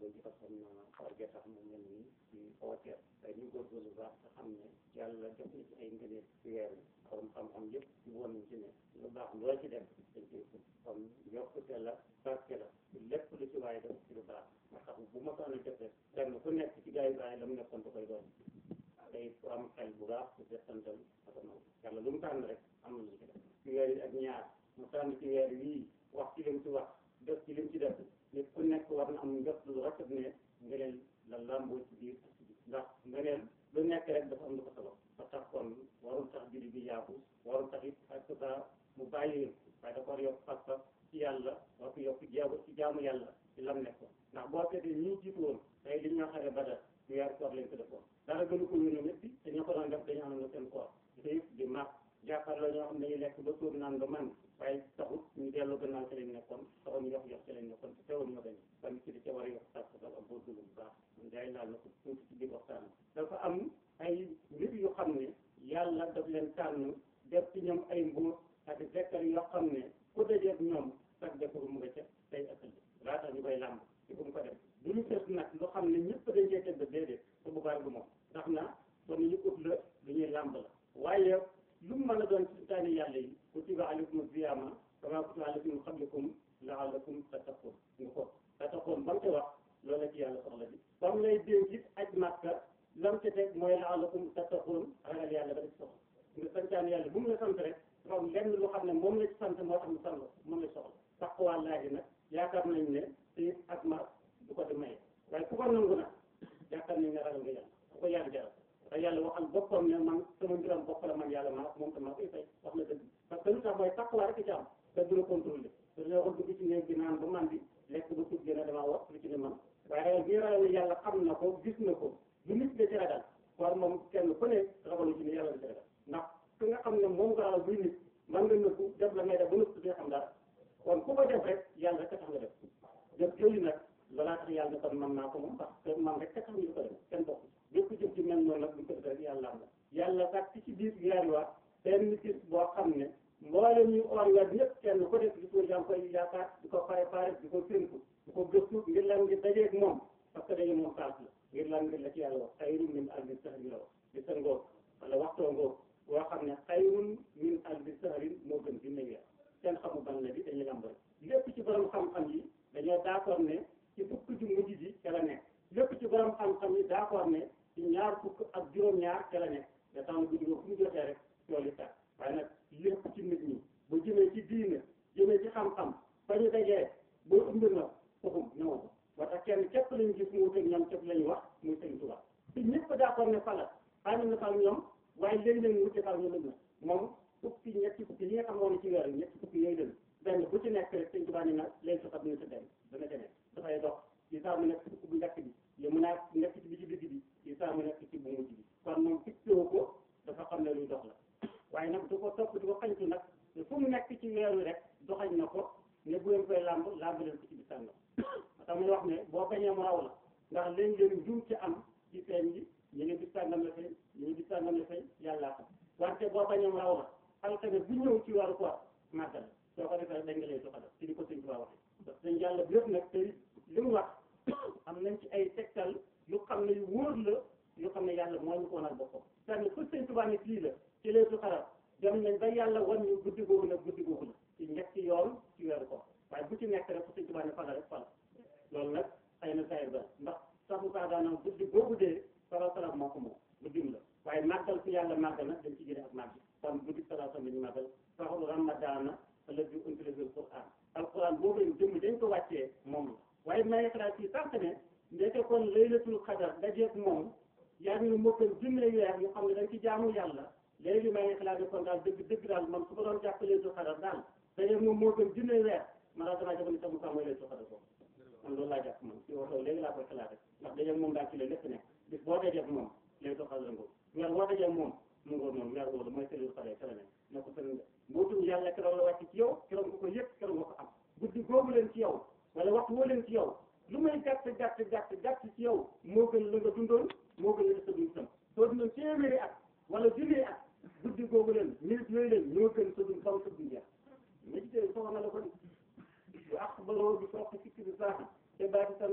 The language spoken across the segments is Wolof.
ko ci parce que xam naa xaw a tax mu mel nii ci xaw a teel waaye ñu góorgóorlu bu baax te xam ne yàlla def na ci ay ngëneel ci weer wi borom xam-xam yëpp ci woon nañ ci ne lu baax loo ci def dañ koy ful kon yokkute la barke la lépp lu ci waaye def ci lu baax nga xam bu ma ko def rek kenn ku nekk ci gars yi bàyyi la mu nekkoon da koy doon day ku am xel bu baax ku settantal ak noonu yàlla lu mu tànn rek am na lu ci def ci weer yi ak ñaar mu tànn ci weer wii wax ci lim ci wax def ci lim ci def nit ku nekk war na am njot lu rafet ne ngëneel la làmboo ci biir ndax ngëneel lu nekk rek dafa am lu ko sabab ba tax kon warul tax juri bi yaaku warul tax it ak sa mu bàyyi waaye dafa war yokk pas-pas ci yàlla war ko yokk jaamu ci jaamu yàlla ci lam nekkoon ndax boo seetee ñii jiitu woon tey li ñoo xare badar ñu weer koor lañ ko defoon dara gënu ko yónni ñëpp te ñoo ko doon def dañu am na seen koor xiif di mag jàkkaarloo ñoo xam ne dañuy lekk ba suur naan ba man waaye taxut ñu dellu gannaaw ci lañ nekkoon taxul ñu yox yox ci lañ nekkoon te teewul ñu gañ kon ci di ca war a yokk sàkk sax ak góorgóorlu bu baax man day laal na ko tuuti ci biir waxtaan dafa am ay nit yu xam ne yàlla daf leen tànn def ci ñoom ay mbuur ak zekkar yoo xam ne ku dajeeg ñoom sax defaru mu nga ca tey ëkkal laata ñu koy làmb ci bu mu ko def du ñu fes nag lu xam ne ñëpp dañ cee tëdd déedéet su boobaa du moom ndax na kon ñu ut la lu ñuy làmb la waaye lu mu mën a doon ci taani yàlla yi kutiba alaykum siyaama kama kutiba alaykum min qablikum la'allakum tattaqun nga ko tattaqun ba mu ca wax loolu la ci yàlla soxla bi ba mu lay dénk it aj màkka lam ca teg mooy la'allakum tattaqun ragal yàlla ba def soxla nga santaan yàlla bu mu la sant rek dafa am lenn lu xam ne moom la ci sant moo tax mu sant moom la soxla taqwallaahi nag yaakaar nañ ne te ak ma du ko di maye waaye ku ko nangu nag yaakaar nañ ne ragal nga yàlla ku ko yàlla jaral te yàlla waxal boppam ne man sama mbiram bopp la man yàlla maa moom tam maa koy fay wax na dëgg parce que lu tax mooy taqwa rek ci am te du la contrôlé te dañoo waxoon dugg ci néeg bi naan ba man bi lekk ba tuut gën a damaa wax lu ci ne man waaye ragal bi ragal ne yàlla xam na ko gis na ko lu nit da ci ragal kon moom kenn ku ne ragalu ci ne yàlla da ci ragal ndax ki nga xam ne moom nga ragal buy nit man nga nëbbu def la ngay def ba nëbbu dee xam dara kon ku ko def rek yàlla rek a tax nga def def jooyu nag balaa tax yàlla ne kon man naa ko moom parce que man rek a tax ñu ko def kenn bokk lépp jëf ci mel noonu nag bu ko def rek yàlla am la yàlla sax ci biir yaari waa benn gis boo xam ne mboolem ñu or weer ñëpp kenn ko def di ko yaa ngi koy yaakaar di ko pare pare di ko séntu di ko gëstu ngir lan ngir dajeeg moom parce que daje moom saas la ngir lan ngir la ci yàlla wax xayrun min alfi sahrin la wax di sa ngoog wala waxtoo ngoog boo xam ne xayrun min alfi sahrin moo gën bi ne weer kenn xamu ban la bi dañuy lamb rek lépp ci borom xam-xam yi dañoo d'accord ne ci fukk ju mujj bi ca la nekk lépp ci borom xam-xam yi d'accord ne ci ñaar fukk ak juróom-ñaar ca la nekk nga tax na guddi fu mu jotee rek tool yi tax waaye nag lépp ci nit ñi bu jëmee ci diine jëmee ci xam-xam ba ñu dajee boo ëmb na foofu ñëwoon ko ba tax kenn képp lañu gis mu wuteeg ñoom képp la ñu wax muy Sëriñ Tuubaa te ñëpp d'accord ne fala xaaral na fal ñoom waaye léegi-léegi mu wute fal ñoom na moom fukki ñetti fukki yi nga xam ne ci weer yi ñetti fukki yooyu dem benn bu ci nekk rek Sëriñ Tuubaa ne na léegi sa xam ne sa dem dana demee dafay dox ci saa mu nekk ci fukk bu njëkk bi yi mu naa nekk ci bi ci digg bi ci saa mu nekk ci bu mujj bi kon moom fixéwu ko dafa xam ne luy dox la waaye nag du ko topp du ko xañtu nag fu mu nekk ci weer wi rek doxañ na ko ne bu leen koy làmb làmb leen ko ci bi sàngam tax muy wax ne boo bañee mu raw la ndax léegi-léegi njuum ci am ci feeñ yi ñu ngi bis sàngam la feeñ ñu ngi bis sàngam la feeñ yàllaa xam wante boo bañee mu raw la alxames bu ñëw ci waru koor màggal soo ko defee dañ nga lay doxal ci di ko sëñ Tuubaa waxee parce que yàlla bi yëpp nag te li mu wax am nañ ci ay tegtal yu xam ne yu wóor la yu xam ne yàlla moo ñu ko wanal boppam c'est-à-dire fu sëñ Tuubaa ne fii la ci leetu xaram dem nañ ba yàlla wan ñu guddi googu nag guddi googu la ci ñetti yoon ci weeru koor waaye bu ci nekk rek fu sëñ Tuubaa ne fala rek fala loolu nag xëy na sayr ba ndax sax mu saa daanam guddi googu dee sala salam moo ko moom guddim la waaye màggal fu yàlla màggal nag dañ ci jëlee ak màgg kon guddi sala salam lañu màggal saxul ramadaana alladi unzila fiihi al-Qur'aan alquran boobu jëmm dañ ko wàccee moom la waaye may xalaat ci sànq ne ndeke kon laylatul xadar dajeeg moom yaa ngi moo gën junne weer ñu xam ne dañ ci jaamu yàlla léegi may xalaat ne kon daal dëgg dëgg daal man su ko doon jàpp laylatul xadar daal dajeeg moom moo gën junne weer man daal damaa jàpp ne sax mu sax mooy laylatul xadar boobu man loolu laa jàpp man ci waxoo léegi laa koy xalaat rek ndax dajeeg moom daal ci la lépp nekk bis boo dajeeg moom laylatul xadar ngoo weer boo dajeeg moom mu ngoo noonu weer boobu mooy laylatul xadar ca la nekk ne ko sëriñ mbootum yàlla keroog la wàcc ci yow keroog nga ko yëg keroog nga ko am guddi googu leen ci yow wala waxtu woo leen ci yow lu may gàtt gàtt gàtt gàtt ci yow moo gën la nga dundoon moo gën la sa dund tam soo dundoon téeméeri at wala junni at guddi googu leen minute yooyu leen ñoo gën sa dund faw sa dund jeex médité soxna la ko ni bu ak baloo bi soxla fikki bi saaxi te baati tamit laa tamit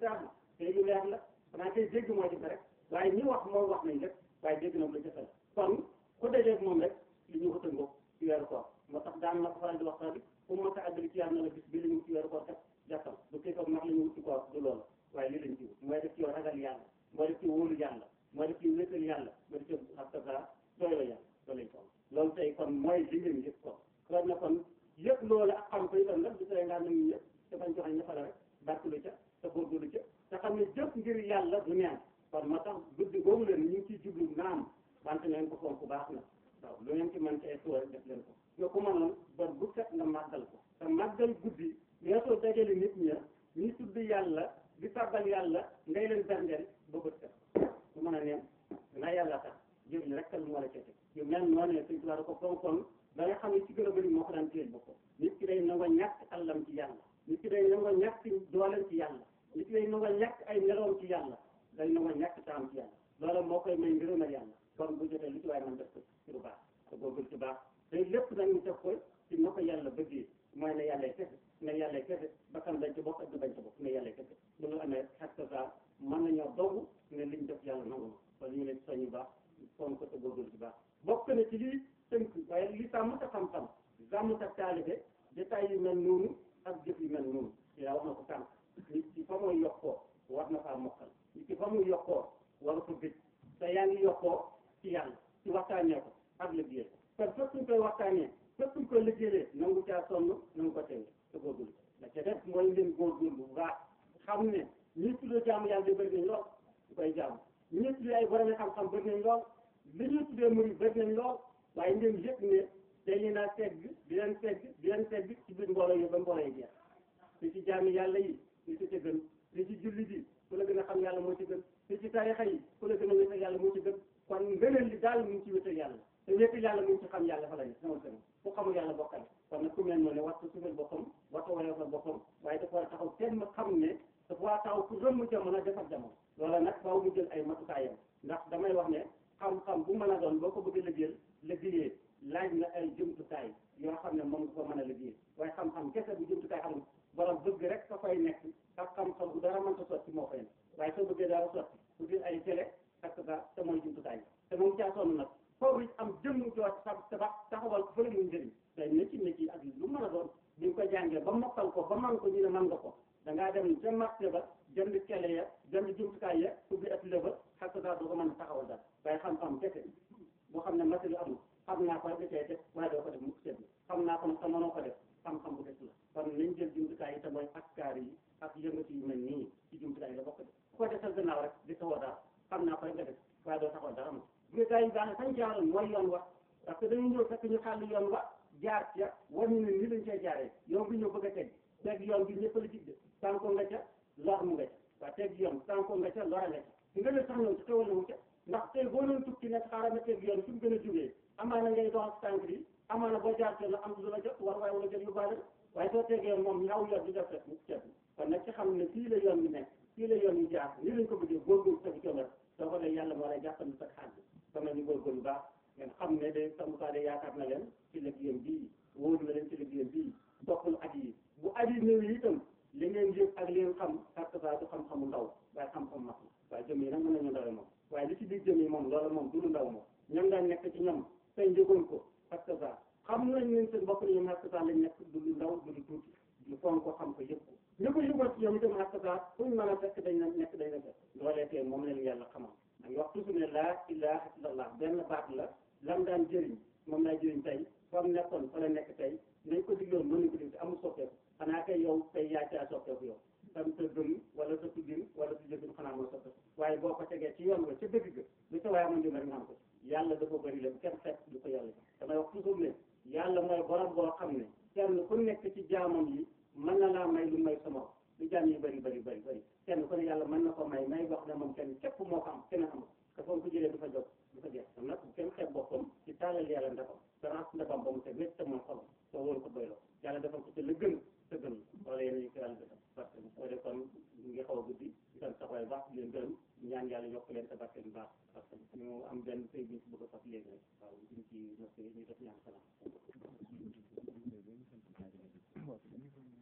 sax na tey lu leer la xanaa tey dégg moo ci rek waaye ñi wax moom wax nañ lépp waaye dégg na lu jafe la kon ku dajeeg moom rek li ñu wutal ngoog ci weeru koor moo tax daan na ko faral di wax sax bi fu mu mos a àggali ci yàlla na la bis bi la ñu ci weeru koor kat jàppal bu fekkee mag la ñu wut ci koor du loolu waaye lii lañ ci wut mooy def ci yow ragal yàlla mooy def ci wóolu yàlla mooy def ci wéetal yàlla mooy def ci astafurlah doy la yàlla loolu lañ ko loolu tey kon mooy li ngeen yëpp ko kon na kon yëpp loolu ak xam ko itam nag du tere ngaa nangu yëpp te bañ joxe ñëpp la rek barkelu ca te góorgóorlu ca te xam ne jëf ngir yàlla du neen kon moo tax guddi boobu leen ñu ngi ciy jublu naam wante ngeen ko fonk bu baax na waaw lu ngeen ci mën ci ay suwa rek def leen ko nga ko mënoon ba bu set nga màggal ko te màggal guddi weesoo dajale nit ña ñi tudd yàlla di tàbbal yàlla ngay leen berndeel ba bët set bu mën a neen naa yàlla tax jëf li rek lu mu war a cete yu mel noonu ne suñ tubaab ko fonkoon da nga xam ne ci gën a bëri moo ko daan téyel boppam nit ki day nangoo ñàkk àllam ci yàlla nit ki day nangoo ñàkk dooleem ci yàlla nit ki day nangoo ñàkk ay meloom ci yàlla day nangoo ñàkk taam ci yàlla loola moo koy may ngërëmal yàlla kon bu jotee lu ci waaye man def ko ci lu baax te góorgóorlu ci baax te lépp nag ñu def ko ci na ko yàlla bëggee mooy ne yàlla kese ne yàlla kese bakkan dañ ci bokk ak du bañ ci bokk ne yàlla kese bu ñu amee xet sa mën nañoo dogu ne liñ def yàlla nangu na kon ñu leen soñu baax foog ko te góorgóorlu ci baax bokk na ci lii tënk waaye li sàmm sa xam-xam sàmm sa taalibe détails yu mel noonu ak jëf yu mel noonu yaa wax na ko tànk nit ki fa muy yokkoo war na faa mokkal nit ki fa muy yokkoo war ko gëj te yaa ngi yokkoo ci yàlla ci waxtaanee ko ak liggéey ko kon fépp suñ koy waxtaanee fépp suñ koy liggéeyee nangu caa sonn nangu ko teew te góorgóorlu la ca def mooy leen góorgóorlu bu baax xam ne ñi tuddee jaamu yàlla yi bëri nañ lool ñu koy jaamu ñi tuddee ay borom xam-xam bëri nañ lool li ñuy tuddee muy bëri nañ lool waaye ngeen yëg ne dañu naa segg di leen segg di leen segg ci biir mbooloo yi ba mbooloo yi jeex li ci jaami yàlla yi li ci ca gën li ci julli bi ku la gën a xam yàlla moo ci gën li ci tarixa yi ku la gën a wéetal yàlla moo ci gën kon ngëneel li daal mu ngi ci wéetal yàlla te wéetal yàlla mu ngi ci xam yàlla fa la ne sama gën ku xamul yàlla bokkal kon nag ku mel noonu war ko suufal boppam war ko woyoo fa boppam waaye dafa war a taxaw kenn ma xam ne dafa war a taxaw ku rëmm jamono defar jamono loola nag faaw mu jël ay matukaayam ndax damay wax ne xam-xam bu mën a doon boo ko bëgg a liggéeyal liggéeyee laaj na ay jumtukaay yoo xam ne moom nga ko mën a liggéey waaye xam-xam kese bu jumtukaay amul borom bëgg rek ka fay nekk ak xam-xam bu dara mënta sotti moo fay nekk waaye soo bëggee dara sotti bu dee ay télé ak ba te mooy jumtukaay te moom caa sonn nag foofu it am jëmm joo sa tabax taxawal ko fële muy njëriñ day ne ci ne ci ak lu mën a doon bi nga ko jàngee ba mokkal ko ba man ko ñu ne man nga ko da ngaa dem ca marché ba jënd télé ya jënd jumtukaay ya ubbi atelier ba xas daa doo ko mën a taxawal daal waaye xam-xam kese boo xam ne matériel amul xam naa ko rek da cee def waaye doo ko def mukk seetlu xam naa ko nag te mënoo ko def xam-xam bu des la kon nañ jël jumtukaay yi te mooy askaar yi ak yëngatu yu mel nii ci jumtukaay yi la bokk def ku ko defal gannaaw rek di taxaw dara xam naa ko rek nga def waaye doo taxaw dara moom jumtukaay yi baax na sañ jaaroon mooy yoon wa parce que dañu ñëw fekk ñu xàll yoon wa jaar ca war ñu ne nii lañ cee jaaree yoon bi ñëw bëgg a teg teg yoon bi ñëpp la jig de tànko nga ca lor mu nga ca waaye teg yoon tànko nga ca lora nga ca nga ne sax ñëw ci xewal na wu ca ndax tey boo doon tukki nekk xaaral ma teg yoon fi mu gën a jógee amaana ngay dox ak tànk bi amaana boo jaar ca la am lu la jot war waaye wala jot yu baale waaye soo tegee yoon moom ñaw yoon di def rek mu ceeb kon nag ci xam ne fii la yoon bi nekk fii la yoon yi jaar nii lañ ko bëggee góorgóorlu sa coono soo ko dee yàlla moo lay jàppal sa xaaj bi sama ñu góorgóorlu baax ngeen xam ne de samukaa de yaakaar na leen ci liggéeyam bii wóor na leen ci liggéeyam bii bokkul at yi bu at yi ñëw yi itam li ngeen yëg ak li ngeen xam parce que du xam-xamu ndaw waaye xam-xam mag la waaye jëm yi nag mën nañu ndawe moom waaye li ci biir jëm yi moom loolu moom du lu ndaw moom ñoom daan nekk ci ñoom tey njëgoon ko parce que ça xam nañ leen seen bopp ne ñoom parce que ça lañ nekk du lu ndaw du lu tuuti ñu foog ko xam ko yëg ko ñu ko yëgoon ci ñoom itam parce que ça fuñ mën a fekk dañ na nekk dañ na fekk loolee tey moom leen yàlla xamal da nga wax toujours ne laa ilaha illallah benn baat la lam daan jëriñ moom laa jëriñ tey fa mu nekkoon fa la nekk tey nañ ko digloon mën nañ ko dig te amul soppeeku xanaa kay yow tey yaa caa soppeeku yow tam sa gëm wala sa tuddin wala sa jëfin xanaa moo soppeeku waaye boo ko tegee ci yoon wa ca dëgg ga lu sa waaye amoon jëm rek nga am ko yàlla dafa bëri la bu kenn fekk du ko yàlla damay wax toujours ne yàlla mooy borom boo xam ne kenn ku nekk ci jaamam yi mën na laa may lu may sama lu jaam yi bëri bëri bëri bëri kenn ku ne yàlla mën na ko may may boo xam ne moom kenn képp moo ko am keneen amul te foofu ko jëlee du fa jóg du fa jeex kon nag bu kenn xeeb boppam ci taalal yàlla ndafam te raas ndafam ba mu teg wét te moom xolam soo wóolu ko doyloo yàlla defal ko ci la gën te gën wala yéen ñu ko yàlla defal parce que soo dee kon ngi xaw a guddi di sant taxawaay baax di leen gërëm ñaan yàlla yokk leen te barke bu baax parce que ñu am benn sëy bi ñu ci bëgg a fas léegi rek waaw duñ ci nos ñu def ñaan salaam